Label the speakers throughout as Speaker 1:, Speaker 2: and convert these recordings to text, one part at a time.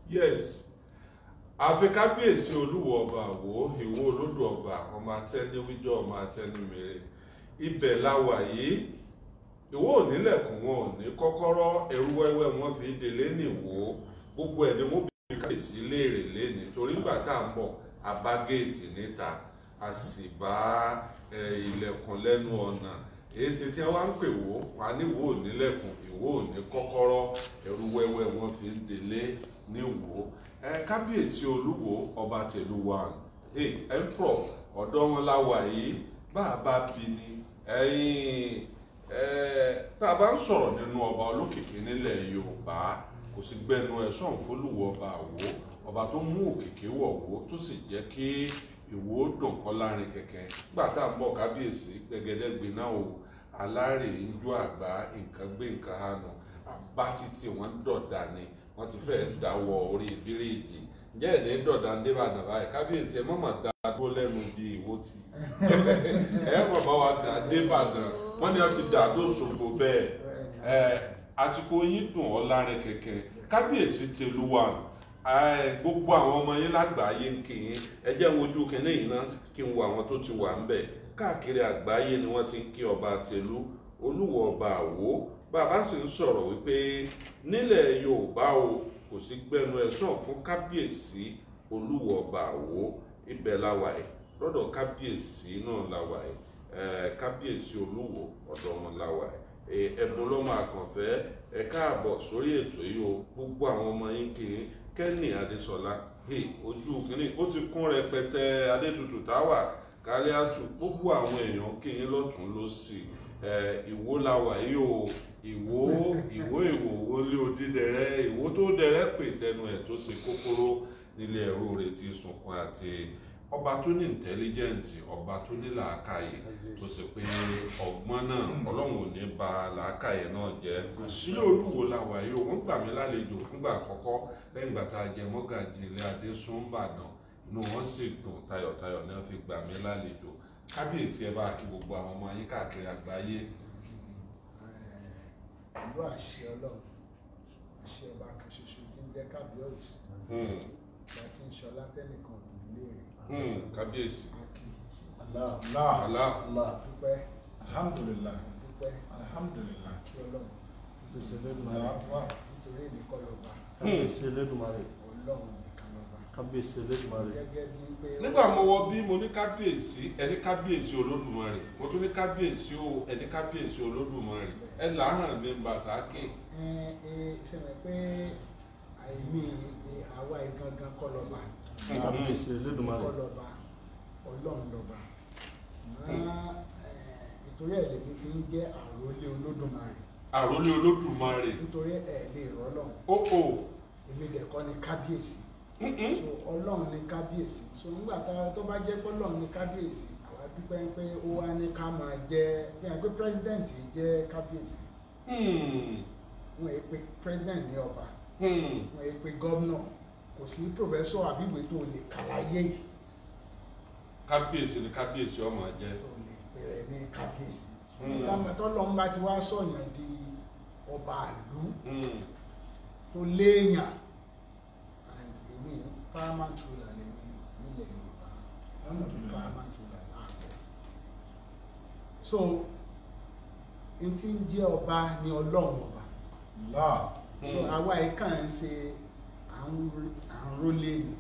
Speaker 1: yes àfi kábíyèsí olúwo ọba àwò ìwọ olódò ọba ọmọ atẹniwíjọ ọmọ atẹnimèrè ibẹ̀ la wà yìí ìwọ onílẹ̀kùn wọn ò ní kọ́kọ́rọ́ ẹrú wẹ́wẹ́ wọn fi délé nìwò gbogbo ẹ̀ ni wọ́n bí kábíyèsí léèrè léni torí nígbà tá à ń bọ̀ a bá géètì níta a sì bá ẹ, ilẹ̀kùn lẹ́nu ọ̀nà èyí ṣe tí wọ́n á ń pè wò wá níwò onílẹ̀kùn ìwọ òní kọ́kọ́rọ́ ẹrú wẹ́wẹ́ wọn fi ń délé níwò ẹ kábíyèsí olúwo ọba tẹ̀lú wa ẹ ẹ̀ńpọ̀ ọ̀dọ́ wọn la wà yìí bá a bá bí ni ẹ̀yìn ẹ tá a bá ń sọ̀rọ̀ nínú ọba olókìkí nílẹ̀ yorùbá kò sí gbẹnu ẹ̀ sọ̀n fólúwo ọba àwo ọba tó mú òkìkí wọ̀ wó tó sì jẹ́ kí ìwò dùn kọ́ láàrin kẹ̀kẹ́ nígbà tá a ń bọ̀ kábíyèsí gbẹgẹdẹ gbiná o alárè ń jó àgbá nǹkan gbé nǹkan hànú àbá títí wọn dọ̀dà ni wọ́n ti fẹ́ dáwọ́ orí bíríìjì ǹjẹ́ ẹ̀dẹ́ dọ̀dà ń débàdàn báyìí kábíyèsí ẹ mọ̀mọ́ dá dúró lẹ́nu bí ìwó ti ẹ mọ̀ bá wa dà débàdàn wọ́n ní wọ́n ti dà tó ṣògbó bẹ́ẹ̀ ẹ àsìkò yín dùn ọ́ láàrin kẹ̀kẹ́ kábíyèsí tẹlúwà ẹ, gbogbo àwọn ọmọ yín lágbàáyé ń kì í ẹ jẹ́ ń wojú kínní yìí ná kí n wo àwọn tó ti wà ń bẹ̀ káàkiri àgbáyé ni wọ́n ti ń kí ọba tẹlú olúwo ọba àwo bàbá sì ń sọ̀rọ̀ wípé nílẹ̀ yorùbá o kò sí gbẹnu ẹ̀ sàn fún kábíyèsí olúwo ọba àwo ibẹ̀ láwà ẹ̀ lọ́dọ̀ kábíyèsí náà láwà ẹ̀ ẹ̀ kábíyèsí olúwo ọ̀dọ̀ wọn láwà ẹ̀ ẹ̀bùn lọ́mọ àkànfẹ́ ẹ̀ káàbọ̀ sórí ètò yìí o gbogbo àwọn ọmọ yín kì í kẹ́ni adésọlá hey, ojú kìíní ó ti kún rẹpẹtẹ adétutù táwà káríátù gbogbo àwọn èèyàn kì í lọ́tún lọ́sì ẹ̀ ìwó láwà yìí o ìwó ìwó ìwò wọlé odídẹrẹ ìwó tó dẹrẹ pè tẹnu ẹ tó ṣe kókóró nílé ẹrú rẹ ti sunkún àti ọba tó ní ìntẹlígẹǹtì ọba tó ní làákàyè tó ṣe pé ọgbọ́n náà ọlọ́run ò ní ba làákàyè náà jẹ́ ilé olúwo làwà yìí o wọ́n gbà mí lálejò fúngbà àkọ́kọ́ lẹ́yìn ìgbà tá a jẹ mọ́gàjì ilé adésúnbàdàn inú wọn sì dùn tayọ̀tayọ̀ náà fi gbà mí lálejò kábíyèsí ẹ bá kí gbogbo àwọn ọmọ yín káàkiri àgbáyé
Speaker 2: pẹ̀lú àṣẹ ọlọ́run àṣẹ ọba kan ṣoṣo tí ń jẹ́ kábíọ́sì
Speaker 1: Hmm,
Speaker 2: ìgbà tí ń ṣọlá tẹ́nìkan ò ní lè rìn
Speaker 1: hmm, kábíyèsí
Speaker 2: ákì
Speaker 3: Allah Allah
Speaker 1: Allah
Speaker 3: Allah
Speaker 2: dúpẹ́
Speaker 3: alhamdulillah
Speaker 2: dúpẹ́
Speaker 3: alhamdulillah
Speaker 2: kí ọlọ́run
Speaker 4: kábíyèsí elédùmarè
Speaker 3: wa
Speaker 2: nítorí èmi kọ́ lọ́ba
Speaker 4: kábíyèsí elédùmarè
Speaker 2: ọlọ́run nìkan lọ́ba
Speaker 4: kábíyèsí elédùmarè
Speaker 2: gẹ́gẹ́ bí pé ó-
Speaker 1: nígbà mo wọ bí mo ní kábíyèsí ẹni kábíyèsí olódùmarè mo tún ní kábíyèsí o ẹni kábíyèsí olódùmarè ẹ làárọ̀ mi bàtà kè
Speaker 2: ẹ ẹ ṣẹlẹ̀ pé àìmí ẹ, àwa ìgangan kọ́ lọ́ba
Speaker 4: kábíyèsí elédùmarè
Speaker 2: kọ́ lọ́ba ọlọ́run lọ́ba ṣùgbọ́n ẹ, ìtorí ẹ̀ lèmi fi ń jẹ́ àròlé olódùmarè
Speaker 1: àròlé olódùmarè
Speaker 2: nítorí ẹ̀ lè rọ́lọ́run
Speaker 1: ó ò
Speaker 2: èmi dẹ̀ kọ́ ni kábíyèsí
Speaker 1: mm-mm.
Speaker 2: so ọlọ́run ní kábíyèsí so nígbà tá tó bá jẹ́ pé ọlọ́run ní kábíyèsí àwa dúpẹ́ pé ó wá ní ká máa jẹ́ ṣe hàn pé pírẹsidẹ́ǹtì jẹ́ kábíyèsí
Speaker 1: Hmm,
Speaker 2: wọn èé pe president ní ọba
Speaker 1: hmm.
Speaker 2: wọn èé pe gómìnà kò sí pòfẹ́sọ̀ àbíwèé tó lè kàláyé yìí
Speaker 1: kábíyèsí ni kábíyèsí ọmọ jẹ
Speaker 2: tó lè pè rẹ̀ ní kábíyèsí
Speaker 1: Hmm.
Speaker 2: táwọn tọ́lọ́run bá ti wá sọ̀yàn di ọba ìlú
Speaker 1: Hmm,
Speaker 2: tó léèyàn and èmi paramount ruler lèmi nílẹ̀ yorùbá one of the paramount rulers àgbẹ̀ so n ti ń jẹ́ ọba ní ọlọ́run ọba
Speaker 3: Allah
Speaker 2: so
Speaker 1: Hmm.
Speaker 2: àwa yìí kàn ń ṣe à ń ro- à ń rólé ni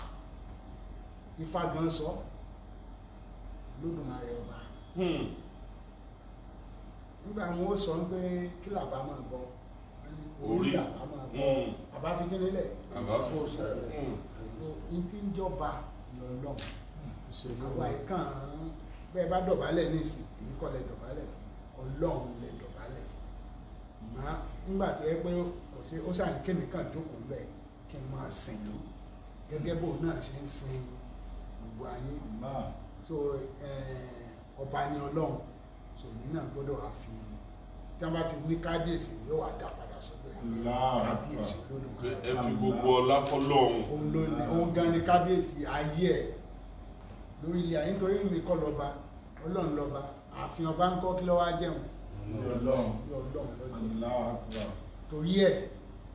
Speaker 2: ifá gan sọ lódùmarè ọba
Speaker 1: hmm.
Speaker 2: nígbà wọn ó sọ pé kí làbá máa bọ Wọ́n ní
Speaker 1: Orí.
Speaker 2: làbá máa bọ
Speaker 1: Hmm.
Speaker 2: àbá fi kí nílẹ̀
Speaker 1: àbá fò Hmm.
Speaker 2: n ti ń jọba lọ́lọ́run
Speaker 4: kábíyèsí
Speaker 2: àwa
Speaker 4: elédùmarè
Speaker 2: yìí kàn án bẹ́ẹ̀ bá dọ̀bálẹ̀ nísìn èmi kọ́ lẹ dọ̀bálẹ̀ fún ọlọ́run lẹ dọ̀bálẹ̀ fún mọ́ nígbà tó yẹ pé kò sí ó ṣàní kémi kàn jókòó ń bẹ̀ kí n máa sìn lù gẹ́gẹ́ bó náà ṣe ń sin gbogbo ayé
Speaker 3: Allah
Speaker 2: so eh, ọba ni ọlọ́run so èmi náà gbọ́dọ̀ wá fi tí wọ́n bá ti ní kábíyèsí yóò wá dá padà sọ́dọ̀ ẹ̀
Speaker 3: Allah.
Speaker 2: kábíyèsí
Speaker 1: pé
Speaker 2: olódùmarè
Speaker 1: ẹ fi gbogbo ọlá fọ́lọ́run
Speaker 2: òun ló ní òun gan ni kábíyèsí ayé ẹ̀ lórí ilé ayé nítorí mi kọ́ lọ́ba ọlọ́run lọ́ba ààfin ọba ń kọ́ kí lọ́wọ́ á jẹun
Speaker 3: Ní Ọlọ́run
Speaker 2: ní ọlọ́run lọ́jọ́
Speaker 3: Allahu Akbar
Speaker 2: torí ẹ̀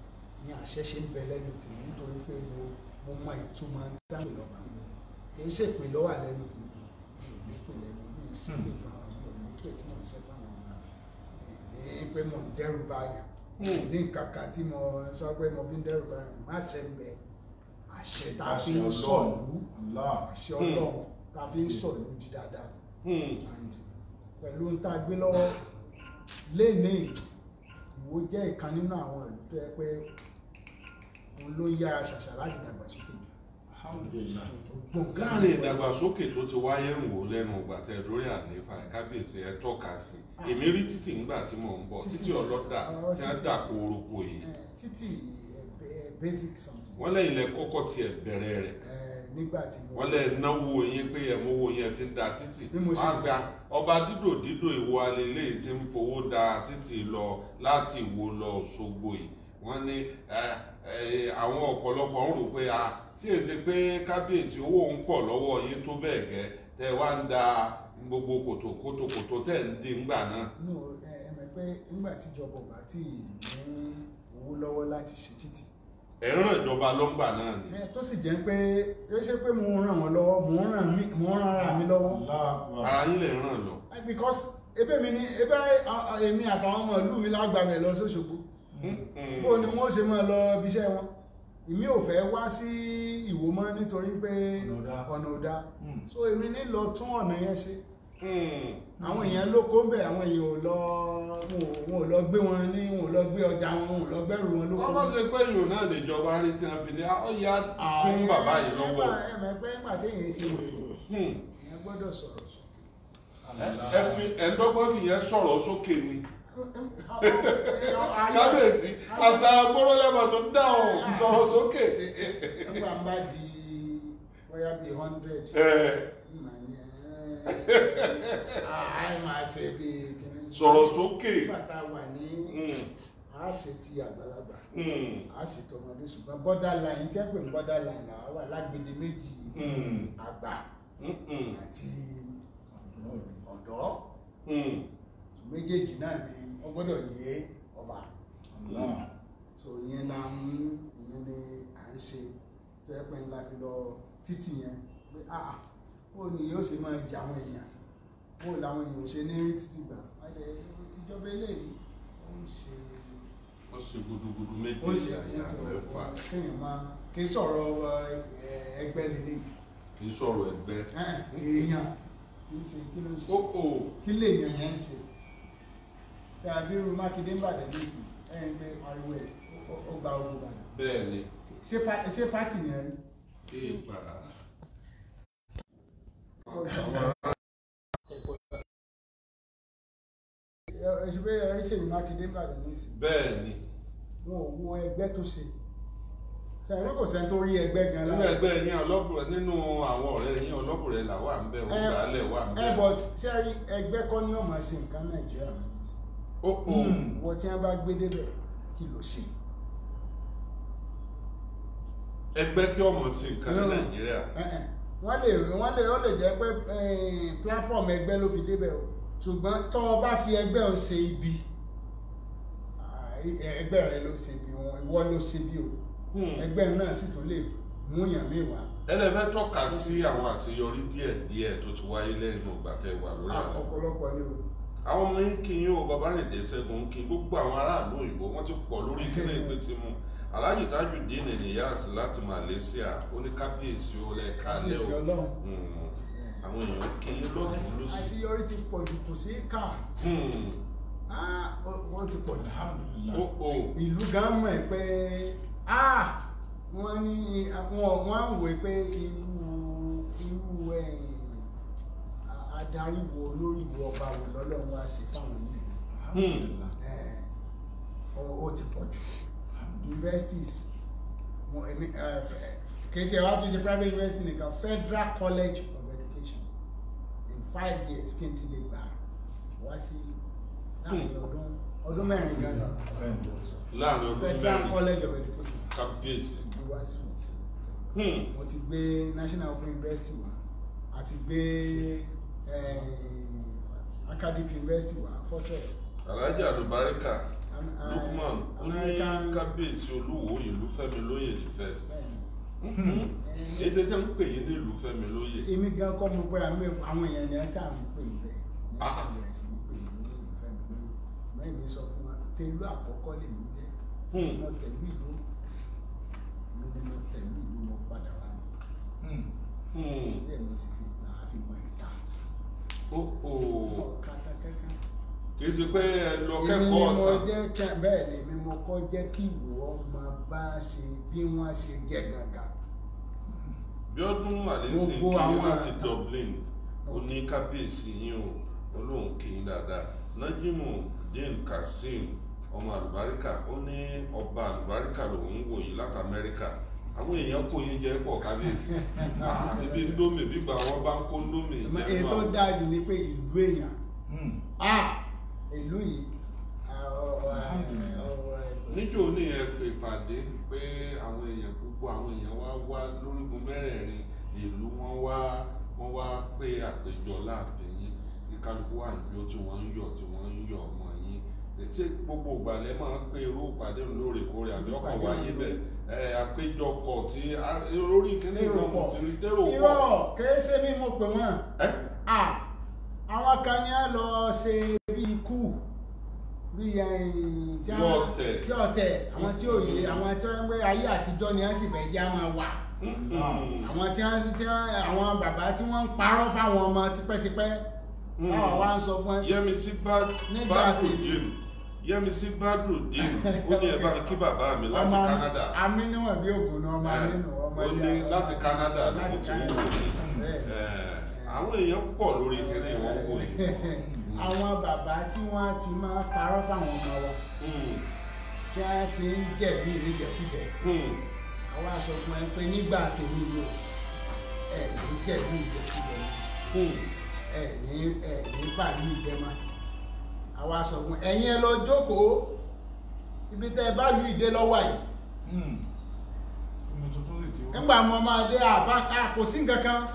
Speaker 2: ni àṣẹ ṣe ń bẹ lẹ́nu tèmi nítorí pé mo mo mọ ìtumọ̀ dáhùn lọ́ba kì í ṣèpè lọ́wọ́ lẹ́nu tèmi mi ò ní pè lẹ́nu mi ì sí pè fáwọn mi ò ní pè tí mo ń ṣe fáwọn ọmọ ní pé mo ń dẹ́rù báyà
Speaker 1: Hmm.
Speaker 2: ní nǹkan kan tí mo sọ pé mo fi ń dẹ́rù báyà má ṣe ń bẹ àṣẹ tá a fi ń
Speaker 3: Àṣẹ
Speaker 2: sọ̀lú
Speaker 3: Allah.
Speaker 2: àṣẹ ọlọ́run tá a fi ń sọ̀lú di dáadáa
Speaker 1: Hmm.
Speaker 2: pẹ̀lú ń tá a gbé lọ́wọ́ lénìí Ìwó jẹ́ ìkan nínú àwọn ìlú tó yẹ pé òun ló yára ṣàṣà láti dàgbàsókè jù
Speaker 3: Alhamdulillah.
Speaker 2: gbogbo nǹkan
Speaker 1: láàrin ìdàgbàsókè tó ti wáyé ń wò lẹ́nu ìgbà tẹ lórí àlefa kábíyèsí ẹ tọ́ka sí èmi rí títì ńgbà tí mò ń bọ̀
Speaker 2: Títì.
Speaker 1: títì ọlọ́dà
Speaker 2: Ọ̀rọ̀
Speaker 1: tí wọ́n
Speaker 2: títì.
Speaker 1: dà kórópó yìí
Speaker 2: Eh, títì eh, ba- basic something
Speaker 1: wọ́n lẹ́yìn lẹ kọ́kọ́ tiẹ̀ bẹ̀rẹ̀ rẹ̀
Speaker 2: Eh, nígbà tí mo
Speaker 1: wọ́n lẹ náwó yín pé ẹ̀ mówó yẹn fi ń da títì
Speaker 2: Bí mo ṣe-
Speaker 1: wọ́n á gba ọba dídò dídò ìwọ alẹ́lẹ́ tí ń fowó da títì lọ láti Ìwó lọ Òṣogbo yìí wọ́n ní ẹ, ẹ, àwọn ọ̀pọ̀lọpọ̀ ń rò pé a tí èsì pé kábíyèsí owó ń pọ̀ lọ́wọ́ yín tó bẹ́ẹ̀ gẹ́ tẹ́ wá ń da gbogbo kòtò kòtò kòtò tẹ̀ ń dín ńgbà náà.
Speaker 2: no ẹ ẹ mọ̀ pé nígbà tíjọba ò bá tí ì ní owó lọ́wọ́ láti ṣe títì
Speaker 1: ẹ̀ ń ràn ìjọba lọ́ngbà náà ni.
Speaker 2: Eh, tó sì jẹ́ pé ó ṣe pé mo ń ràn wọ́n lọ́wọ́ mo ń ràn mí- mo ń ràn ara mi lọ́wọ́
Speaker 3: Allah Akbar.
Speaker 1: ara yín lè ràn lọ.
Speaker 2: Eh, because ebe mi ni ebe a- a- èmi àtàwọn ọmọ ìlú mi lágbàmẹ̀ lọ sóṣogbo bó ni wọ́n ṣe máa lọ ibi iṣẹ́ wọn èmi ò fẹ́ wá sí Ìwó mọ́ nítorí pé
Speaker 3: Ọ̀nà ò dáa.
Speaker 2: ọ̀nà ò dáa
Speaker 3: Hmm.
Speaker 2: so èmi ní lọ tún ọ̀nà yẹn ṣe
Speaker 1: Hmm.
Speaker 2: àwọn èèyàn ló kó ń bẹ̀ àwọn èèyàn ò lọ wọn ò- wọn ò lọ gbé wọn ní wọn ò lọ gbé ọjà wọn wọn ò lọ gbẹ́rù wọn ló
Speaker 1: wọ́n bá ṣe pé ìrò náà lè jọba rí tí wọ́n fi ní ọ̀yà fún bàbá yìí lọ́wọ́.
Speaker 2: ẹ mọ̀ pé nígbà téèyàn ṣe wèrè
Speaker 1: Hmm.
Speaker 2: èèyàn gbọ́dọ̀ sọ̀rọ̀ sọ.
Speaker 1: ẹ fi ẹ̀ńdọ́gbọ́n fi yẹn sọ̀rọ̀ sókè ni. kábíyèsí àṣà gbọ́dọ̀lẹ́mọ̀ tó dáhùn sọ̀rọ̀ sókè.
Speaker 2: nígbà ń bá di bóyá bíi hundred
Speaker 1: Ẹ,
Speaker 2: àì máa ṣe bíi kíní.
Speaker 1: Sọ̀rọ̀ sókè.
Speaker 2: nígbà tá a wà ní
Speaker 1: hmm,
Speaker 2: a ṣe ti àgbàlagbà
Speaker 1: hmm,
Speaker 2: a ṣe tọmọdé ṣùgbọ́n borderline tí ẹ pè ní borderline làwa wà lágbede méjì
Speaker 1: hmm,
Speaker 2: àgbà
Speaker 1: hmm, hmm,
Speaker 2: àti ọ̀dọ́
Speaker 1: hmm.
Speaker 2: méjèèjì náà ni wọ́n gbọ́dọ̀ yé ọba
Speaker 3: Allah.
Speaker 2: so ìyẹn la ń ìyẹn ni à ń ṣe tó yẹ pé ńlá fi lọ títì yẹn pé ah ó ní yóò ṣe máa jà àwọn èèyàn ó làwọn èèyàn ò ṣe ní rí títì gbà wáyé ìjọba eléyìí ó ń ṣe
Speaker 1: wọ́n ṣe gudugudu
Speaker 2: ó ń
Speaker 1: méjì
Speaker 2: ṣe
Speaker 1: àyà mẹ́fà
Speaker 2: kéèyàn máa kì í sọ̀rọ̀ ẹ, ẹgbẹ́ nílé
Speaker 1: kì í sọ̀rọ̀ ẹgbẹ́.
Speaker 2: èèyàn tí ń ṣe kí ló ń ṣe
Speaker 1: ó ò
Speaker 2: kí lè yàn yẹn ń ṣe tí a bí irú mákindé ń bàdàn nísìn ẹ̀yìn pé ariwo ẹ̀ ó- ó gba ogun bàdàn
Speaker 1: bẹ́ẹ̀ ni
Speaker 2: ṣé pa- ṣé pátì yẹn rí
Speaker 1: kí ìgbà.
Speaker 2: ẹ ṣe pé ẹ ṣe ní mákindé ń bàdàn nísìn
Speaker 1: bẹ́ẹ̀ ni
Speaker 2: wọn ò wo ẹgbẹ́ tó ṣe sẹ́yìn kò sẹ́ni tó rí ẹgbẹ́ gan
Speaker 1: nínú
Speaker 2: lára
Speaker 1: ẹgbẹ́ yín ọlọ́kùnrin nínú àwọn ọ̀rẹ́ yín ọlọ́kùnrin là wà ń bẹ̀
Speaker 2: ẹ
Speaker 1: ògbálẹ̀ wà ń
Speaker 2: ẹ
Speaker 1: bẹ̀.
Speaker 2: but ṣé rí ẹgbẹ́ kọ́ ni ó máa ṣe nǹkan nàìjíríà mọ́ nísìn
Speaker 1: ó ò
Speaker 2: wọ́n tí wọ́n bá gbé débẹ̀ kí ló ṣe
Speaker 1: ẹgbẹ́ kí ọmọ sí nǹkan ní
Speaker 2: No.
Speaker 1: nàìjíríà.
Speaker 2: Ẹ̀hẹ̀n. wọ́n lè wọ́n lè ó lè jẹ́ pé eh, platform ẹgbẹ́ ló fi débẹ̀ o ṣùgbọ́n tó o bá fi ẹgbẹ́ o ṣe ibi ah, ẹgbẹ́ rẹ ló ṣe ibi wọn ìwọ ló ṣe bí o
Speaker 1: Hmm.
Speaker 2: ẹgbẹ́ náà sì tún lè mú yàn mí wá
Speaker 1: ẹlẹ́fẹ́ tọ́ka sí àwọn àṣeyọrí díẹ̀ díẹ̀ tó ti wáyé lẹ́nu ìgbà tẹ́ wà lórí
Speaker 2: Ah,
Speaker 1: àná.
Speaker 2: ọ̀pọ̀lọpọ̀ ni o
Speaker 1: àwọn ọmọ yín kí yín o bàbá rìndé ṣẹ́gun ń kí gbogbo àwọn aráàlú òyìnbó wọ́n ti pọ̀ lórí ìpínlẹ̀ ìpè tí mu aláàjì tajudeen niyas láti malaysia oníkábíyèsí ó lẹ kálẹ̀
Speaker 2: Kábíyèsí
Speaker 1: o
Speaker 2: Ọlọ́run.
Speaker 1: Hmm. àwọn èèyàn kí yín lọ́tún lọ́sí.
Speaker 2: àṣeyọrí ti pọ̀ jù kò sí kà
Speaker 1: Hmm.
Speaker 2: Ah, ó- wọ́n ti pọ̀ jù
Speaker 3: Alhamdulillah.
Speaker 1: ó ò
Speaker 2: ìlú gan mọ̀ ẹ́ pé ah wọ́n ní wọ́n wọ́n á wò pé irú irú ẹ̀ adarí wo olórí wo ọba wo lọ́lọ́run wá ṣe fáwọn nílùú
Speaker 3: Alhamdulillah.
Speaker 2: ẹ̀ ó- ó ti pọ̀ jù universities mo èmi ẹ̀ fẹ́- kéde wá fi ṣe private university nìkan Federal College of Education in five years kí n ti lè gbà wá sí láàrin ọdún ọdún mẹ́rin gan náà
Speaker 3: Bẹ́ẹ̀ni.
Speaker 1: láàrin ọdún
Speaker 2: Federal
Speaker 1: mẹ́rin
Speaker 2: College of Education
Speaker 1: kábíyèsí.
Speaker 2: ní wá sí fún
Speaker 1: Hmm.
Speaker 2: mo ti gbé National Open University wá àti gbé eh, Academic University wá Fortress
Speaker 1: alhaji alubarika
Speaker 2: a
Speaker 1: Lukman ó ní
Speaker 2: American-
Speaker 1: kábíyèsí olúwo ìlú Fẹ́mi lóyè the first
Speaker 2: bẹ́ẹ̀ni.
Speaker 1: ètò tí ń pè yín ní ìlú Fẹ́mi lóyè
Speaker 2: èmi gan kọ́ mo pé àmì àwọn èèyàn ni ẹ sáà ń pè mí bẹ́ẹ̀ ní
Speaker 1: Ah.
Speaker 2: sábẹ̀ sí ń pè mí ní ìfẹ́ mi lóye mẹ́rin mi sọ fún wa tẹ̀lú àkọ́kọ́ lè mí jẹ́
Speaker 1: Hmm.
Speaker 2: mo tẹ̀lú ìlú mo ní mo tẹ̀lú ìlú mo padà wá ní
Speaker 1: Hmm.
Speaker 2: bẹ́ẹ̀ mo sì fi àfi mọ ìta
Speaker 1: ó ó
Speaker 2: kàtà kẹ́kẹ́.
Speaker 1: kì í ṣe pé ẹ lọ
Speaker 2: èmi ni
Speaker 1: kẹ́kọ̀ọ́
Speaker 2: mo
Speaker 1: ọ̀tá
Speaker 2: jẹ́ kẹ́ bẹ́ẹ̀ ni èmi mo kọ́ jẹ́ kí ìwọ ọmọ bá ṣe bí wọ́n ṣe jẹ́ gangan.
Speaker 1: bí ọdún àlẹ́sìn
Speaker 2: Gbogbo
Speaker 1: kí
Speaker 2: àwọn
Speaker 1: láti
Speaker 2: àtà-
Speaker 1: Dublin ó ní kábíyèsí yín o olóhùn kì í dáadáa Nájímù Dín Kazeem ọmọ àlùbáríkà ó ní ọba àlùbáríkà lòún wò yìí láti Amẹ́ríkà àwọn èèyàn kò yín jẹ pọ̀ kábíyèsí àti bí ndómì bígbà wọn bá ń kó ndómì
Speaker 2: èyí
Speaker 1: jẹ́nu
Speaker 2: tó
Speaker 1: àwọn-
Speaker 2: dáa jù ni pé ìlú èèyàn ah ìlú yìí ah, ọ- ọ-
Speaker 3: Alhamdulillah.
Speaker 2: ọ-
Speaker 1: níjó ní ẹ pè ìpàdé pé àwọn èèyàn púpọ̀ àwọn èèyàn wá wá lórígun mẹ́rẹ̀ẹ̀rin ìlú wọn wá wọn wá pé àpéjọ láàfin yín kí kálukú wà níbi tí wọ́n ń yọ̀ tí wọ́n ń yọ̀ ọmọ yín ṣé gbogbo ìgbàlẹ̀ máa ń pé irú ìpàdé òun lóòrèkóòrè àbí ọkàn
Speaker 2: Ìpàdé
Speaker 1: wáyé
Speaker 2: òun
Speaker 1: bẹ̀ ẹ àpéjọpọ̀ tí a- orí kíní
Speaker 2: Térò
Speaker 1: ìgbà mo
Speaker 2: pọ̀.
Speaker 1: ti rí térò pọ̀
Speaker 2: irọ́ kìí ṣe bí mo pè wọ́n
Speaker 1: ẹ́
Speaker 2: ah àwọn kan ní á lọ ṣe bí ikú bí ẹ̀yìn tí
Speaker 1: Bí ọ̀tẹ̀.
Speaker 2: tí ọ̀tẹ̀ àwọn tí ò yé àwọn tí wọ́n ń gbé ayé àtijọ́ ni wọ́n sì fẹ́ já máa wà àwọn tí wọ́n tí wọ́n àwọn bàbá tí wọ́n ń parọ́ fáwọn ọmọ tipẹ́tipẹ́
Speaker 1: Mm.
Speaker 2: táwọn wá ń sọ fún ẹ
Speaker 1: Yẹ́misí Bá-
Speaker 2: Nígbà
Speaker 1: Badrudeen Yẹ́misí Badrudeen ó ní ẹ bá mi kí bàbá mi láti
Speaker 2: ọmọ
Speaker 1: Canada.
Speaker 2: amínúwọ̀n bí ògùn náà ọmọ amínú ọmọ
Speaker 1: ó
Speaker 2: ilé
Speaker 1: ní
Speaker 2: àwọn-
Speaker 1: láti Canada ló
Speaker 2: láti
Speaker 1: ti ń wò
Speaker 2: Canada.
Speaker 1: ní
Speaker 2: Bẹ́ẹ̀.
Speaker 1: àwọn èèyàn pọ̀ lórí kẹ́lẹ́ ìwọ̀n wò ní.
Speaker 2: àwọn bàbá tí wọ́n ti máa parọ́ fáwọn ọmọ wa tí wọ́n ti ń jẹ̀bi ìníjẹ̀kújẹ àwa sọ fún ẹ pé nígbà tèmi yìí o ẹ ní jẹ̀bi ìjẹ̀kújẹ mọ́ ẹ ní ẹ ní bàálù ìjẹmọ́ àwa sọ fún ẹ̀yin ẹ lọ jókòó ibi tẹ́ ẹ bá lu ìdè lọ́wọ́ yìí
Speaker 3: omi tuntun sì ti wá.
Speaker 2: nígbà mo máa dé àbá a kò sí nǹkan kan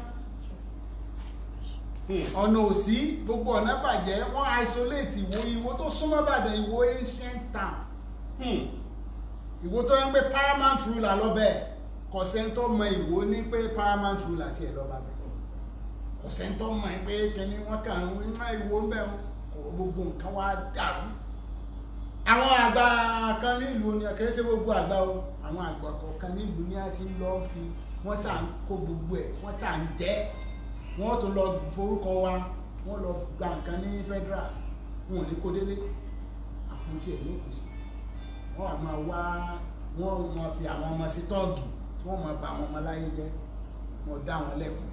Speaker 2: ọ̀nà òsí gbogbo ọ̀nà bàjẹ́ wọ́n isolate ìwó ìwó tó súnmọ́ Ìbàdàn ìwó ancient town ìwó tó ń pè paramount ruler lọ́bẹ̀ kọ̀sẹ́ńtọ́ mọ ìwó ní pé paramount ruler tiẹ̀ lọ́ba bẹ̀ kọ̀sẹ́ńtọ́ mọ pé kẹ́ni wọ́n kàn ń wá ìwó ń bẹ̀ kò gbogbo nǹkan wá dàrú àwọn àgbà kan nílùú ni kìí ṣe gbogbo àgbà o àwọn àgbà kọ̀ọ̀kan nílùú ni a ti ń lọ fi wọ́n sà ń kó gbogbo ẹ̀ wọ́n sà ń jẹ́ wọ́n tó lọ forúkọ wa wọ́n lọ gba nǹkan ní federal wọn ò ní kó délé àpótí ẹ̀ ní òkùsì wọ́n wà máa wá wọ́n máa fi àwọn ọmọ sí tọ́ọ̀gì tí wọ́n máa bà àwọn ọmọ láyé jẹ́ wọ́n dá wọn lẹ́kùn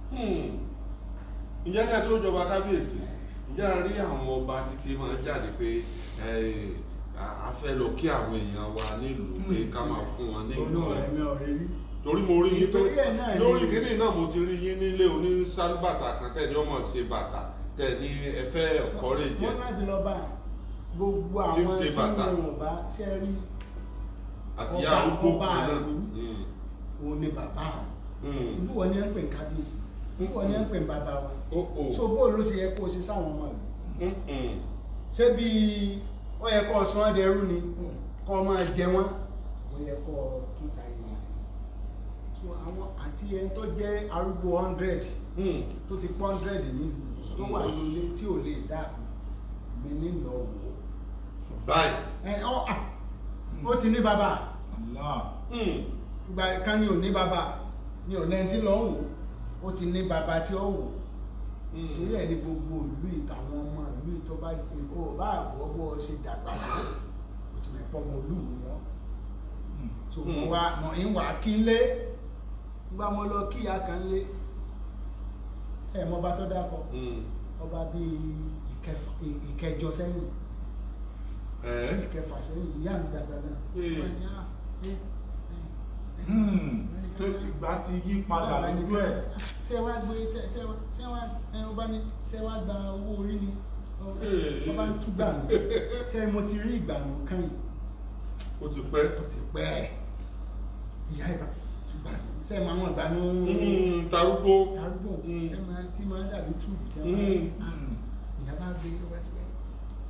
Speaker 1: ǹjẹ́ ká tó jọba kábíyèsí ǹjẹ́ a rí àwọn ọba títí máa jáde pé ẹ, a- a fẹ́ lọ kí àwọn èèyàn wa nílùú pé ká máa fún wọn ní ìlú
Speaker 2: olóòrè mi ò rí rí
Speaker 1: torí mo rí yín pé
Speaker 2: Torí ẹ̀ náà ni-
Speaker 1: lórí kíní náà mo ti rí yín nílé oní sálúbàtà kan tẹ̀ ní ọmọ ṣe bàtà tẹ̀ ní ẹ fẹ́ ọ̀kọ́rẹ́ jẹ
Speaker 2: wọ́n láti lọ bá gbogbo
Speaker 1: Tí ń
Speaker 2: àwọn
Speaker 1: ṣe
Speaker 2: tí
Speaker 1: bàtà.
Speaker 2: wọn ò bá ṣe rí
Speaker 1: àti
Speaker 2: ọba-
Speaker 1: ìyá arúgbó
Speaker 2: ọba
Speaker 1: kan náà.
Speaker 2: àlù.
Speaker 1: Mm,
Speaker 2: òun ni bàbá àwọn
Speaker 1: mm.
Speaker 2: ibú wọn ni ẹ ń pè ní kábíyèsí ibú wọn ni ẹ ń pè ní bàbá wa
Speaker 1: Ó, ó.
Speaker 2: so bó ló ṣe yẹ kó o ṣe sáwọn ọmọ rẹ
Speaker 1: Mm, mm.
Speaker 2: ṣé bí ó yẹ kó o sọ ọ́ dẹrú ni kó o máa jẹ wọ́n ó yẹ kó o tún ta ìyẹn sí so àwọn àti ẹni tó jẹ́ arúgbó hundred
Speaker 1: Mm.
Speaker 2: tó ti pọ́ hundred nílùú tó wà nílé tí ò lè dáàfin mi ní lọ wò ó
Speaker 1: báyìí.
Speaker 2: ẹ ọ à ó ti ní bàbá
Speaker 3: Allah.
Speaker 1: Mm.
Speaker 2: ìgbà kan ni ò ní bàbá ni ò lẹ́ni tí lọ́ wò ó ti ní bàbá tí ó wò
Speaker 1: Mm.
Speaker 2: torí ẹ̀ ní gbogbo ìlú ìtàwọn ọmọ ìlú ìtọ́ bá ìbò bá àbọ̀ bọ́ ṣe dàgbà tó ó ti mẹ́pọ̀ ọmọ olúwo wọn so mo
Speaker 1: Mm.
Speaker 2: wá mo ń wà kí n lé nígbà mo lọ kí ìyá kan lé ẹ mọ ọba tó dákọ
Speaker 1: Mm.
Speaker 2: ọba bíi ìkẹfà- ì- ìkẹjọ sẹ́yìn
Speaker 1: Ẹ.
Speaker 2: ìkẹfà sẹ́yìn ìyá àti dàgbà náà
Speaker 1: Mm.
Speaker 2: Wọ́n ní, "Ah, eh, eh, eh."
Speaker 3: Hmm. tó ìgbà ti yí padà lójú ẹ̀.
Speaker 2: ṣé wàá gbé ṣé ṣé wàá ṣé wàá ẹ ọba ní ṣé wàá gba owó orí ni
Speaker 1: Ee.
Speaker 2: ọba ń tú gbànú ṣé mo ti rí ìgbànú kan yìí
Speaker 1: ó ti pẹ́.
Speaker 2: tó ti pẹ́ ìyá ìbá tú gbànú ṣé mo àwọn ìgbànú
Speaker 1: Mm, tarúgbó.
Speaker 2: arúgbó
Speaker 1: Mm.
Speaker 2: ṣé máa tí máa dàbí túùbù tí
Speaker 1: Mm.
Speaker 2: wọ́n ìyá bá gbé ọba síbẹ̀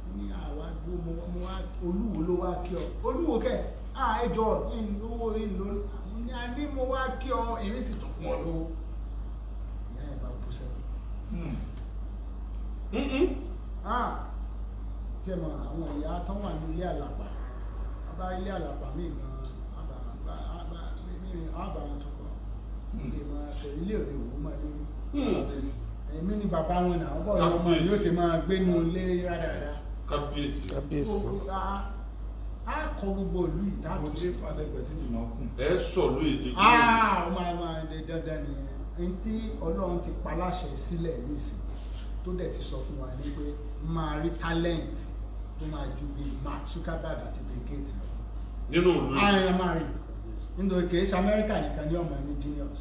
Speaker 2: ní àwa gbó mo wá- mo wá olúwo ló wá kí ọ olúwo kẹ à ẹjọ owó ìlú ní a ní mo wá kí ọ èmi sì tún fún ọ lówó ìyá ẹ bá bú sẹ́wọ̀n
Speaker 1: Mm-mm.
Speaker 2: ah ṣe mọ àwọn ìyá tó wà ní ilé àlàpà bá ilé àlàpà míì gan àbá àbá àbá míì àbá wọn tó kọ ilé máa tẹ ilé òde òwú máa lórí
Speaker 1: Hmm.
Speaker 2: èmi ni bàbá wọn náà bọ́ọ̀ ni ọmọ mi yóò ṣe máa gbénu ilé rádaràda
Speaker 1: kábíyèsí
Speaker 4: kábíyèsí
Speaker 2: Gbogbo- a- a kọ gbogbo ìlú
Speaker 3: mo
Speaker 2: ìtàkùn
Speaker 3: dé
Speaker 2: sí
Speaker 3: palẹ̀gbẹ̀ títì máa kùn.
Speaker 1: ẹ sọ̀lú èdè
Speaker 2: ah ó máa máa lè dandan nìyẹn ẹni tí ọlọ́run ti paláṣẹ sílẹ̀ nísìn tó dẹ̀ ti sọ fún wa ní pé máa rí talent tó máa ju bí Mark Zuckerberg àti Bill Gates lọ.
Speaker 1: nínú ìlú yìí.
Speaker 2: àyàn máa rí nítorí kìí ṣe Amẹ́ríkà nìkan ní ọmọ ní genius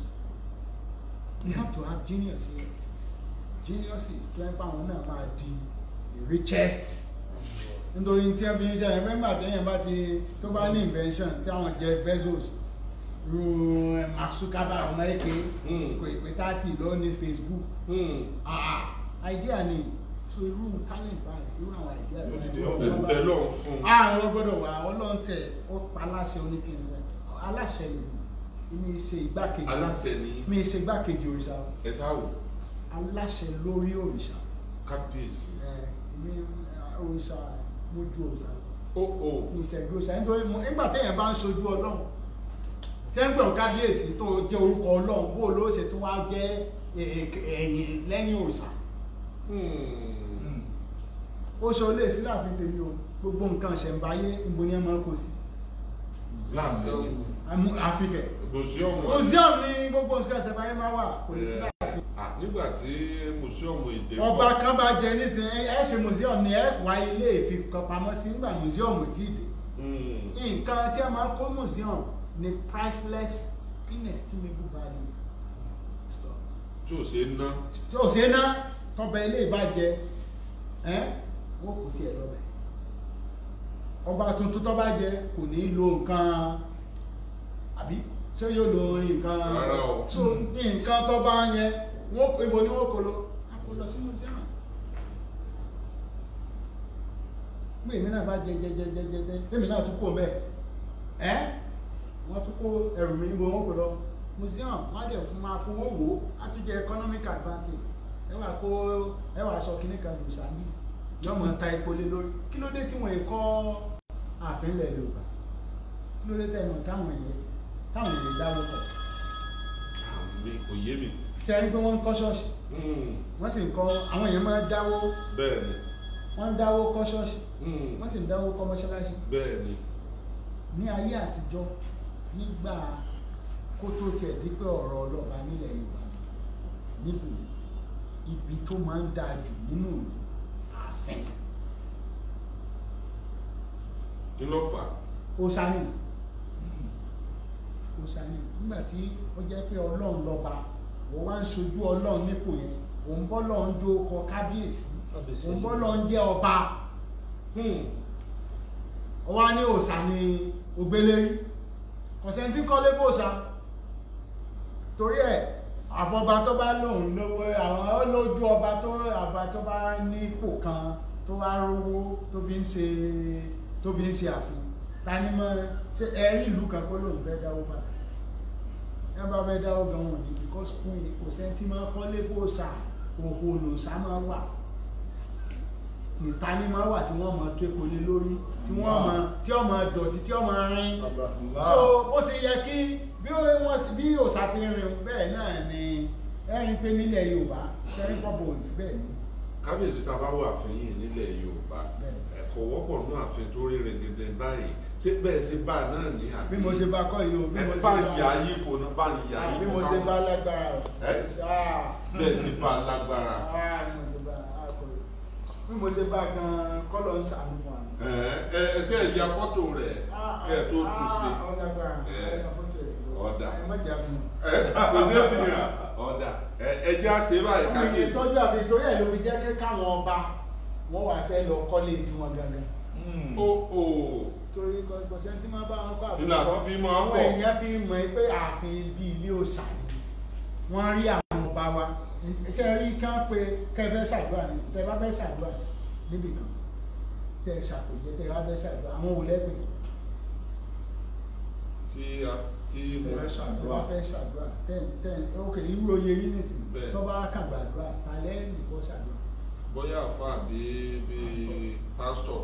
Speaker 2: you have to have genius here geniuses tó ń pa àwọn náà máa di the richest nítorí tí wọ́n fi ń ṣe ẹ̀ mẹ́mbà tẹ́yìn bá ti tó bá ní invention tí àwọn Jeff Bezos ru eh, Mark Zuckerberg ọmọ èké
Speaker 1: Hmm.
Speaker 2: kò ìpè tààtì lọ ní Facebook
Speaker 1: Hmm.
Speaker 2: ah idea ni so irú talent báyìí irú àwọn idea
Speaker 3: Yóò dìde
Speaker 2: báyìí,
Speaker 3: ọ̀fẹ́
Speaker 2: wọ́n bá-
Speaker 1: bẹ́ẹ̀ lọ́hùn fún un.
Speaker 2: àwọn gbọ́dọ̀ wà ọlọ́run tẹ̀ ó pa aláṣẹ oníkínsẹ́ aláṣẹ mi mi ṣe igbákejì
Speaker 1: aláṣẹ ni
Speaker 2: mi ṣe igbákejì òrìṣà
Speaker 1: ẹ sáwò
Speaker 2: aláṣẹ lórí òrìṣà
Speaker 1: kábíyèsí.
Speaker 2: ẹ mi òrìṣà mo ju òrìṣà lọ.
Speaker 1: ó ó
Speaker 2: mi ìṣẹ́gun òrìṣà nítorí mo- nígbà téèyàn bá ń ṣojú ọlọ́run tí ń gbọ̀n kábíyèsí tó jẹ́ orúkọ ọlọ́run bó ló ṣe tó wá jẹ́ ẹ- ẹ- ẹ̀yìn lẹ́yìn òrìṣà
Speaker 1: Hmm.
Speaker 2: ó ṣe olè sí láàfin tèmi o gbogbo nǹkan ṣẹ̀ǹbáyé ìbò ni ẹ máa ń kó sí
Speaker 1: láàṣẹ ni
Speaker 2: Àmú- àfikẹ̀
Speaker 1: mùsíọ̀mù
Speaker 2: museum ni gbogbo nǹkan ṣẹ̀ǹbáyé máa wà kò ní sí
Speaker 1: ẹ,
Speaker 2: láàfin
Speaker 1: à, nígbà tí mùsíọ̀mù èdè
Speaker 2: ọba kan bá jẹ nísìn ẹ ṣe museum ni ẹ wá ilé ìfikọpamọ́ sí nígbà museum tí ì dé
Speaker 1: Hmm.
Speaker 2: nǹkan tí a máa ń kó museum ni priceless inestimable value stuff.
Speaker 1: tí ò ṣe é ná.
Speaker 2: tí ò ṣe ná tọba ilé ìbàjẹ́ ẹ́ wọ́n kò tiẹ̀ lọ́bẹ̀ ọba tuntun tọba jẹ kò ní lo nǹkan àbí ṣé yóò lo nǹkan
Speaker 1: Rárá o.
Speaker 2: so nǹkan tọba yẹn wọ́n kó ibo ni wọ́n kó lọ a kó lọ sí museum pé èmi náà bá jẹ jẹ jẹ jẹ jẹ jẹ èmi náà tún kó mẹ ẹ wọ́n tún kó ẹrù mi níbo wọ́n kó lọ museum wọ́n á dẹ̀ fún máa fowó wò ó á tún jẹ economic advantage ẹ wà kó ẹ wà sọ kíní kan lù sábì yọọ mọ ta epo lé lórí kí ló dé tí wọ́n yìí kọ́ ààfin ilẹ̀ Yorùbá kí ló dé tẹ́ ẹ mọ̀ táwọn èèyàn táwọn èèyàn dáwó pọ̀
Speaker 1: àmì kò yé mi.
Speaker 2: tí a rí pé wọ́n ń kọ́ ṣọ́ọ̀ṣì
Speaker 1: Hmm.
Speaker 2: wọ́n sì ń kọ́ àwọn èèyàn máa ń dáwó
Speaker 1: bẹ́ẹ̀ ni.
Speaker 2: wọ́n ń dáwó kọ́ ṣọ́ọ̀ṣì
Speaker 1: Hmm.
Speaker 2: wọ́n sì ń dáwó kọ́ mọ́ṣáláṣí
Speaker 1: bẹ́ẹ̀ ni.
Speaker 2: ní ayé àtijọ́ nígbà kó tó tiẹ̀ di pé ọ̀rọ̀ ọlọ́ba nílẹ̀ Yorùbá níbù ibi tó máa ń dáa jù nínú ìlú ààfin
Speaker 1: kí ló fà á.
Speaker 2: òsánì òsánì nígbà tí ó jẹ́ pé ọlọ́run lọ́ba wọ́n wá ń ṣojú ọlọ́run nípò yẹn òun bọ́ lọ́run jó kọ kábíyèsí
Speaker 4: Kábíyèsí.
Speaker 2: òun bọ́ lọ́run jẹ́ ọba
Speaker 1: Hmm.
Speaker 2: ọwá ní òsà ni ògbélérí kọ̀sẹ̀ntí kọ́lé fòsà torí ẹ̀ àfọba tó bá lòun lówó àwọn olójú ọba tó àbá tó bá ní ipò kan tó bá rówó tó fi ń ṣe tó fi ń ṣe àfin ta ni mọ́ ṣe ẹ̀rí ìlú kan kó lòun fẹ́ dáwó fà ẹ bá fẹ́ dáwó gan wọn ní because kún kò sẹ́ntí máa kọ́lé fòsà òhò lòsà máa wà ìtaní máa wà tí wọ́n máa tó epo lé lórí tí wọ́n máa tí wọ́n máa dọ̀tí tí wọ́n máa rin so ó sì yẹ kí bí ó wọ́n ti bí òòṣà ṣe rìn bẹ́ẹ̀ náà ni ẹ̀rín pé nílẹ̀ Yorùbá ṣẹ́rí pọ̀pọ̀ òfin bẹ́ẹ̀ ni
Speaker 1: kábíyèsí tá a bá wà àfihàn nílẹ̀ Yorùbá
Speaker 2: Bẹ́ẹ̀.
Speaker 1: ẹ̀kọ́ wọ́pọ̀ ní ààfin tó rí rẹ̀gẹ̀dẹ̀ báyìí ṣé bẹ́ẹ̀ ṣe bá a náà ní àbí.
Speaker 2: bí mo ṣe bá kọ́ yìí o bí mo
Speaker 1: ẹ
Speaker 2: ṣe
Speaker 1: bá
Speaker 2: bá
Speaker 1: ń yà á yípo náà bá ń yà á yípo
Speaker 2: bí mo ṣe bá lágbára o
Speaker 1: Ẹ?
Speaker 2: Ah,
Speaker 1: bẹ́ẹ̀ ṣe bá a lágbára.
Speaker 2: ah, bí mo ṣe bá akọ yìí bí mo ṣe bá gan kọ́lọ̀ ń ṣàánú fún wa.
Speaker 1: ẹ ẹ ẹ ṣe ìyá fọ́tò rẹ̀ kẹ́ ẹ tó tún ṣe.
Speaker 2: ọ̀dàgbára
Speaker 1: Ẹ.
Speaker 2: ọ̀dà
Speaker 1: Ọ̀dà.
Speaker 2: ẹ má jà fún mi.
Speaker 1: ẹ kò ní ènìyàn ọ̀dà ẹ ẹ jẹ́ àṣẹ báyìí
Speaker 2: ọmọ
Speaker 1: káyé.
Speaker 2: yìí tọ́jú àfi torí ẹ̀ ló fi jẹ́ kí káwọn ọba wọ́n wà fẹ́ lọ kọ́lé tiwọn gangan
Speaker 1: ó ó
Speaker 2: torí kọ̀sẹ̀ tí máa bá wọn kọ́
Speaker 1: Nínú ààfin fi máa ń
Speaker 2: àwọn
Speaker 1: pọ̀.
Speaker 2: èèyàn fi mọ̀ pé ààfin bí ilé òòṣà ni wọ́n rí àwọn ọba wa ṣe rí kán pé kẹfẹ́ ṣàdúrà ní tẹ bá fẹ́ ṣàdúrà níbì kan tẹ́ ẹ ṣàpèjẹ tẹ́ ẹ wá fẹ́ ṣàdúrà àwọn wo lẹ́pẹ̀
Speaker 1: tí a tí mo
Speaker 3: Ẹ fẹ́
Speaker 2: ẹ
Speaker 3: ṣàdúrà.
Speaker 2: wá fẹ́ ṣàdúrà tẹ́ tẹ́ ok irú oyè yín nìsín
Speaker 1: Bẹ́ẹ̀.
Speaker 2: tó bá kàn gbàdúrà ta lẹ́yìn kó ṣàdúrà
Speaker 1: bóyá àfa àbí bí pásítọ̀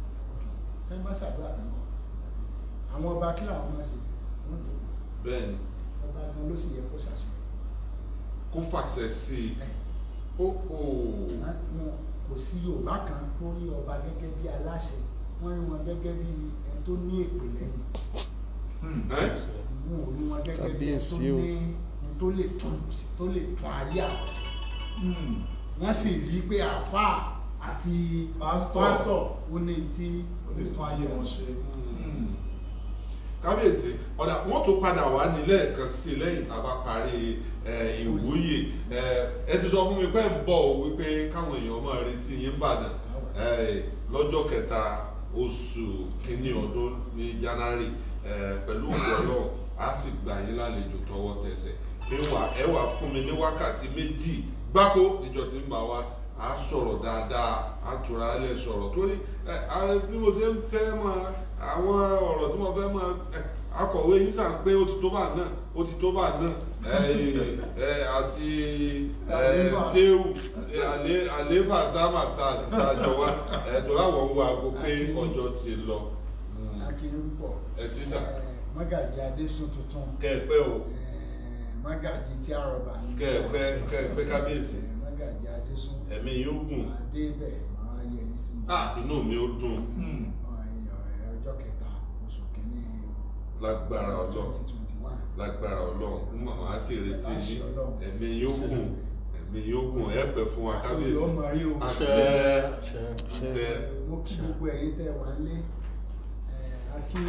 Speaker 2: tẹ́ ń bá ṣàdúrà kan kọ́ àwọn ọba kí làwọn máa ṣe wọ́n jò
Speaker 1: bẹ́ẹ̀ ni
Speaker 2: ọba gan ló sì yẹ kó ṣàṣẹ
Speaker 1: kó fàṣẹ sí i ó ó
Speaker 2: wọn kò sí yorùbá kan tó rí ọba gẹ́gẹ́ bí aláṣẹ wọ́n rí wọn gẹ́gẹ́ bí ẹni tó ní èpè lẹ́yìn
Speaker 1: ẹ́
Speaker 2: wọn ò rí wọn gẹ́gẹ́ bí ẹni tó
Speaker 5: Kábíyèsí
Speaker 2: ní
Speaker 5: o.
Speaker 2: ẹni tó lè tún tó lè tún ayé àwọn ṣe
Speaker 3: Hmm.
Speaker 2: wọ́n sì rí pé àáfàá àti
Speaker 3: Pásítọ̀.
Speaker 2: pásítọ̀ ó ní tí
Speaker 3: ó lè tún ayé wọn ṣe. Hmm.
Speaker 1: kábíyèsí ọ̀dà wọ́n tún padà wá ní lẹ́ẹ̀kan sí i lẹ́yìn tá a bá parí ẹ, ìwúyè ẹ, ẹ ti sọ fún mi pé ń bọ̀ ò wípé káwọn èèyàn máa retí yín bàdàn ẹ, lọ́jọ́ kẹta oṣù kínní ọdún ní January ẹ, pẹ̀lú òkú ọlọ́run a sì gbà yín lálejò tọwọ́ tẹsẹ̀ ẹ wà ẹ wà fún mi ní wákàtí méjì gbáko níjọ tí ń bá wa a sọ̀rọ̀ dáadáa a tura lẹ̀ sọ̀rọ̀ torí ẹ, a- bí mo ṣe ń fẹ́ máa àwọn ọ̀rọ̀ tí mo fẹ́ máa ẹ, akọ̀wé yín sàn pé ó ti tó bá náà ó ti tó bá náà ẹ, ẹ, àti ẹ,
Speaker 2: Àlééfà.
Speaker 1: ṣéwù ẹ, àlé- àlééfà sáàmà sáàjọ wa ẹ, tó láwọn ń wo aago pé
Speaker 2: Akin.
Speaker 1: ọjọ́ ti lọ Mm.
Speaker 2: akéwì pọ̀
Speaker 1: Ẹ sísà.
Speaker 2: mọ́gàjì adésùn tuntun
Speaker 1: kẹ́ẹ̀pẹ́ o
Speaker 2: eh, mọ́gàjì tí a rọ̀bà ní
Speaker 1: kẹ́ẹ̀pẹ́ kẹ́ẹ̀pẹ́ kábíyèsí
Speaker 2: Eh, mọ́gàjì adésùn
Speaker 1: ẹ̀mí yóò gùn
Speaker 2: adébẹ̀ máa yẹ yín sí
Speaker 1: ah inú mi ó dùn
Speaker 3: Hmm.
Speaker 2: ọjọ́ kẹta oṣù kìíní
Speaker 1: lágbára ọlọ́run
Speaker 2: twenty twenty one
Speaker 1: lágbára ọlọ́run màmá á sì retí
Speaker 2: Láṣẹ
Speaker 1: yín
Speaker 2: Ọlọ́run.
Speaker 1: ẹ̀mí yóò gùn ẹ̀mí yóò gùn ẹ pẹ́ fún wa kábíyèsí
Speaker 2: olùyọ́ mọ̀ rí o
Speaker 1: àṣẹ
Speaker 4: Àṣẹ.
Speaker 1: àṣẹ
Speaker 2: mo kí gbogbo ẹ̀yin tẹ́ wà nílé eh, a kí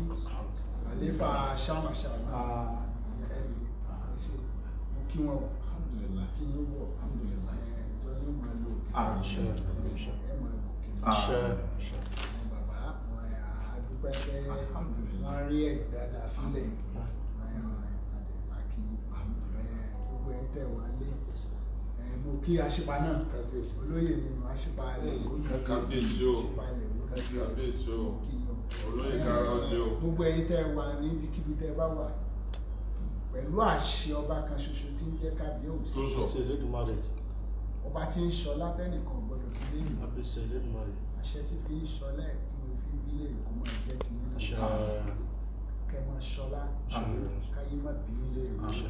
Speaker 2: àléfà ṣàmàṣàmà ẹ̀rí ṣe mo kí wọn o
Speaker 3: Alhamdulillah.
Speaker 2: kí yín wọ̀
Speaker 3: Alhamdulillah.
Speaker 2: ẹ̀jọ̀ yóò máa lò
Speaker 3: Àṣẹ.
Speaker 2: ẹ̀ máa lò kí
Speaker 4: Àṣẹ.
Speaker 2: bàbá wọn àdúpẹ́ pé
Speaker 3: Alhamdulillah.
Speaker 2: wọ́n rí ẹ̀yìn dáadáa fílẹ̀ àkí gbogbo ẹ̀yin tẹ́ wà nílé Eh, mo kí aṣípa náà olóyè nínú aṣípa rẹ̀
Speaker 1: kábíyèsí o
Speaker 2: aṣípa rẹ̀
Speaker 1: kábíyèsí o
Speaker 2: kí yín o.
Speaker 1: olóyè kára ọdẹ o
Speaker 2: gbogbo ẹ̀yin tẹ́ wà níbikíbi tẹ́ bá wà pẹ̀lú àṣẹ ọba kan ṣoṣo tí ń jẹ́ kábíyèsí
Speaker 1: tó sọ
Speaker 4: Kábíyèsí Elédùmarè.
Speaker 2: ọba tí ń sọ látẹnìkan gbọ́dọ̀ fi lé mi
Speaker 4: Kábíyèsí Elédùmarè.
Speaker 2: àṣẹ tí fi ń sọlẹ̀ tí mo fi ń bílẹ̀ kó máa jẹ́ ti nínú
Speaker 4: Àṣẹ.
Speaker 2: kẹ́ máa sọlá káyé má bí ilé rẹ̀
Speaker 4: Àṣẹ.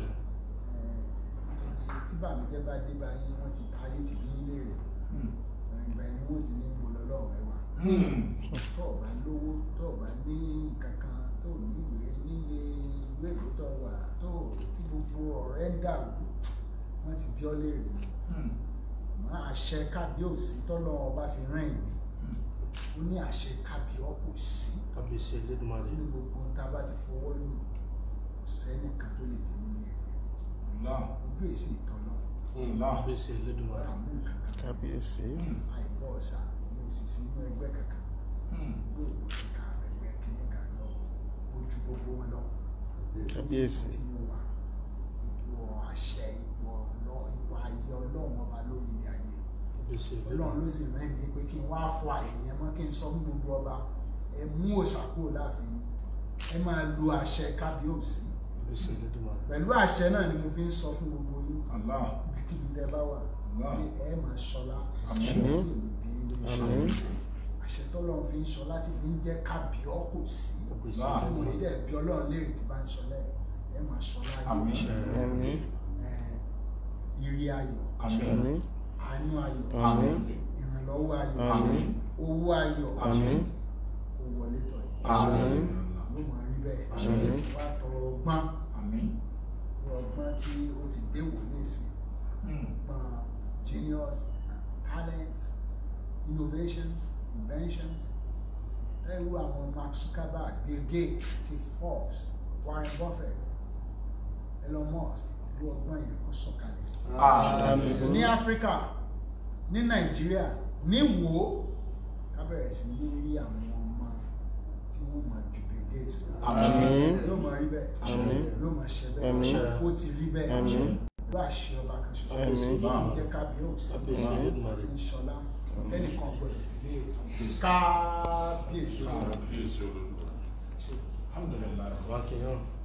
Speaker 2: tí bàmíjẹ́ bá dé bá yín wọ́n ti ayé ti bí ilé rẹ̀
Speaker 3: Hmm.
Speaker 2: ìgbà ẹni wọ́n ti ní gbọ́dọ̀ lọ́wọ́ ẹ wá
Speaker 3: Hmm.
Speaker 2: tó o bá lówó tó o bá ní kankan tó o níwèé nílé ìwé ìlú tó wà tó o tí gbogbo ọ̀rẹ́ ń dàrú wọ́n ti bí ọ léèrè ni
Speaker 3: Hmm.
Speaker 2: mọ àṣẹ kábíyèsí tọ́lọ́ ọba fi rán èmi
Speaker 3: Hmm.
Speaker 2: ó ní àṣẹ kábíyọ́ kò sí
Speaker 4: Kábíyèsí Elédùmarè.
Speaker 2: ní gbogbo ohun tá a bá ti fọwọ́ lù kò sẹ́nìkan tó lè bínú ní ẹ̀yẹ
Speaker 3: Allah.
Speaker 2: ojú èsì ìtọ́lọ́
Speaker 3: Allah.
Speaker 4: Kábíyèsí Elédùmarè.
Speaker 2: àmú kankan
Speaker 5: kábíyèsí
Speaker 3: Hmm.
Speaker 2: àìbọ̀ ọ̀sà ní òsìsì inú ẹgbẹ́ kankan
Speaker 3: Hmm.
Speaker 2: gbogbo ìka ẹgbẹ́ kìíní kan lọ ojú gbogbo wọn lọ
Speaker 5: kábíyèsí
Speaker 2: tí mo wà ipò àṣẹ ipò ọlọ́ ipò ayé ọlọ́run ọba lórí ilé ayé
Speaker 4: Kábíyèsí
Speaker 2: ọlọ́run
Speaker 4: Elédùmarè.
Speaker 2: ló sì rán mi pé kí n wá fọ àyè yẹn mọ́ kí n sọ fún gbogbo ọba ẹ mú òòṣà kúrò láàfin ẹ máa lo àṣẹ kábíyèsí
Speaker 4: Kábíyèsí Elédùmarè.
Speaker 2: pẹ̀lú àṣẹ náà ni mo fi ń sọ fún gbogbo yín
Speaker 3: Allah.
Speaker 2: ibikíbi tẹ bá wà
Speaker 3: Allah.
Speaker 2: pé ẹ máa ṣọlá
Speaker 3: Àmín.
Speaker 2: àṣẹ yóò ní bí ilé
Speaker 5: Àmín.
Speaker 2: iṣẹ́ àṣẹ tọ́lọ́run fi ń ṣọlá tí fi ń jẹ́ kábíọ́ kò sí
Speaker 4: Kábíyèsí
Speaker 3: Allah.
Speaker 2: tí mo lè
Speaker 4: Elédùmarè.
Speaker 2: dẹ̀ bí ọlọ́run léèrè tí bá ń ṣọlá ẹ ẹ máa ṣọlá
Speaker 3: Àmín.
Speaker 5: àmín
Speaker 2: ẹ ire ayọ̀
Speaker 3: Àmín.
Speaker 5: àmín
Speaker 2: àánú ayọ̀
Speaker 5: àmín
Speaker 2: ìrànlọ́wọ́ ayọ̀
Speaker 5: àmín
Speaker 2: owó ayọ̀
Speaker 5: àmín
Speaker 2: kó wọlé tọ̀ yìí
Speaker 3: Àmín.
Speaker 2: yóò máa rí bẹ́ẹ̀
Speaker 5: Àmín.
Speaker 2: wá tọrọ ọgbọ́n
Speaker 3: Àmín.
Speaker 2: ọgbọ́n tí ó ti déwò nísìn
Speaker 3: Hmm.
Speaker 2: ọgbọ́n genius and talents innovations inventions ẹrú àwọn Mark Zuckerberg Bill Gates Steve Forbes Warren Buffett Elon Musk irú ọgbọ́n yẹn kó sọ̀kalẹ̀ sí ti
Speaker 3: Àmín.
Speaker 2: ní áfíríkà ní nàìjíríà ní wo ká bẹ̀rẹ̀ sí ní rí àwọn ọmọ tí wọ́n máa ju Bill Gates lọ.
Speaker 3: Àmín.
Speaker 2: yóò máa rí bẹ́ẹ̀
Speaker 5: Àmín.
Speaker 2: yóò máa ṣe
Speaker 5: Àmín.
Speaker 2: bẹ́ẹ̀ ó ti rí bẹ́ẹ̀
Speaker 5: Àmín.
Speaker 2: ló àṣẹ ọba kan ṣoṣo
Speaker 5: Àmín.
Speaker 2: tí ń jẹ́ kábíyèsí
Speaker 4: Kábíyèsí Elédùmarè.
Speaker 2: tí ń ṣọlá ẹnìkan gbọ́dọ̀ ìbéèrè kábíyèsí
Speaker 1: kábíyèsí olódùmarè
Speaker 2: ṣe
Speaker 3: alhamdulillah
Speaker 4: wá kí yán